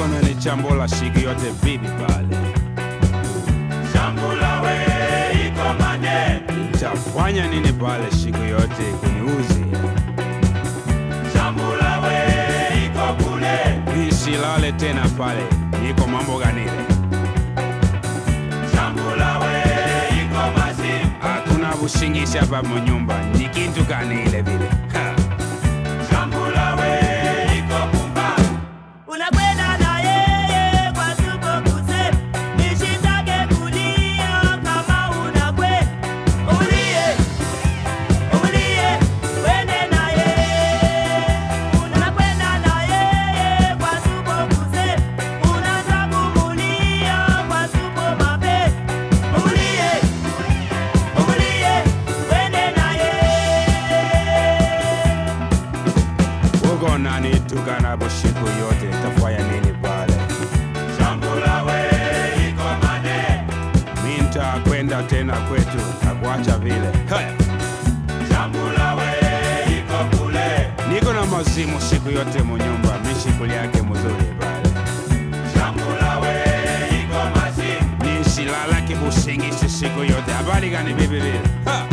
niko nanichambula siku yote bibi pale, Shambula we iko mane, tafanya nini pale siku yote kuniuzi? shambula we iko kule, Nisilale tena pale, niko mambo ganile, shambula we iko mazimu, hakuna usingizi hapa munyumba, ni kitu kanile vile ha. shambula we iko pumbavu, Unakwenda na yeye kwa suko kuse, nishitake kulia kama unakwe. Ulie, ulie, wende na yeye. Unakwenda na yeye kwa suko kuse, unaanza kumulia kwa suko mabe. Ulie, ulie, wende na yeye. uko nanitukana busiku yote, tafanya nini pale? shambula we iko mane, Mi nitakwenda tena kwetu, takuacha vile Haya. shambula we iko kule, Niko na mazimu siku yote munyumba, mishikuli yake mzuri pale, shambula we iko mazimu, nisilala kibusingizi siku yote. Habari gani bibi vile ha.